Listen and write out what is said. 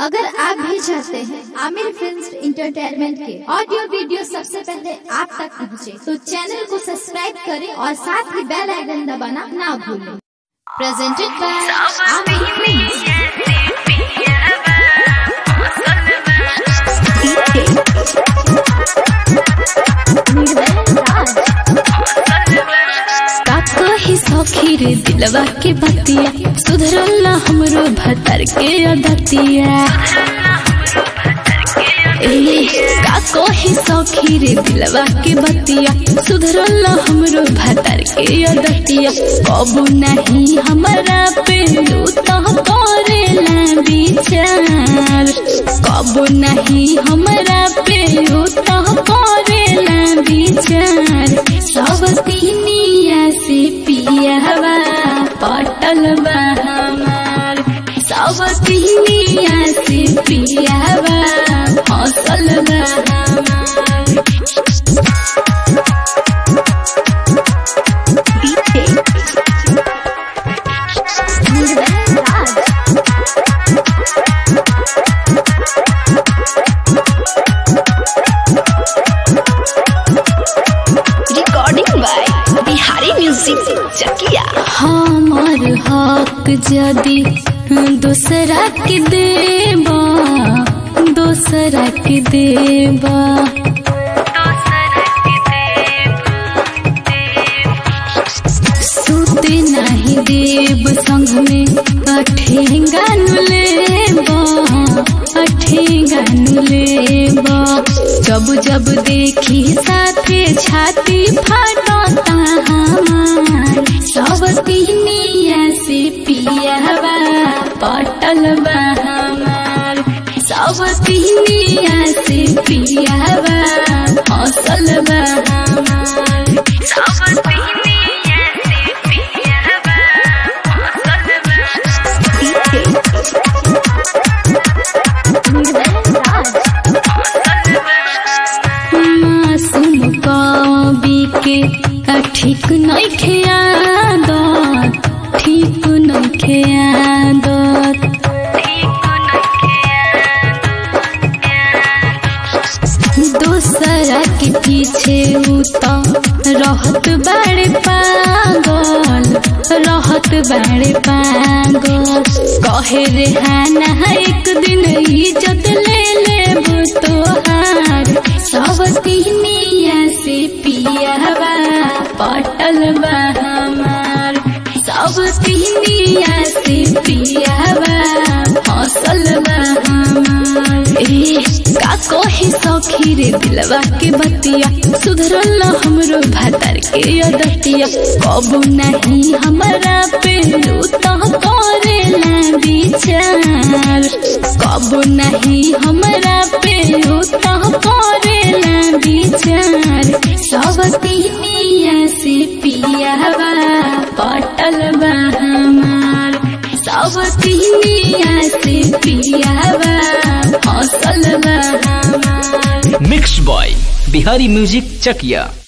अगर आप भी चाहते हैं आमिर फिल्म इंटरटेनमेंट के ऑडियो वीडियो सबसे पहले आप तक पहुंचे, तो चैनल को सब्सक्राइब करें और साथ ही बेल आइकन दबाना ना भूलें प्रेजेंटेड बाय आमिर फिल्म का कही सखी रे दिलवा के बतिया सुधरल हमरो भतर के अदतिया ए का कही सखी रे दिलवा के बतिया सुधरल हमरो भतर के अदतिया कबू नहीं हमरा पे तू तो करेला विचार कबू नहीं हमरा पे तू तो करेला विचार सब तीनिया से पियावा पटल बा हमार सब तीनिया से पियावा फसल बा हमार recording by Bihari music Chakia हमार हक जदि दूसरा के देबा दूसरा के देबा सुते नहीं देव संग में अठेंगा लेबा अठेंगा लेबा जब जब देखी साथे छाती फाटता हमार सब तीनिया से पियावा पटल बा हमार सब तीनिया से पियावा फसल बा हमार सब तीनिया से पियावा फसल बा मासूम कवि के आ ठीक नहीं खेयादत ठीक नहीं खेयादत दूसरा के पीछे उता रहत बड़े पागल रहत बड़े पागल कहे रे हाना एक दिन इज्जत ले ले तोहार सब तीनिया से पियावा पटल बा हमार सब तीनिया से पियावा फसल बा हमार ए का कहे सखी रे दिलवा के बतिया सुधरल हमरो भतर के अदतिया कबू नहीं हमरा पे तो करेला विचार कबू नहीं हमरा पे तो करेला विचार सब तीनिया से पियावा पटल बा हमार सब तीनिया से पियावा फसल बा हमार मिक्स बॉय बिहारी म्यूजिक चकिया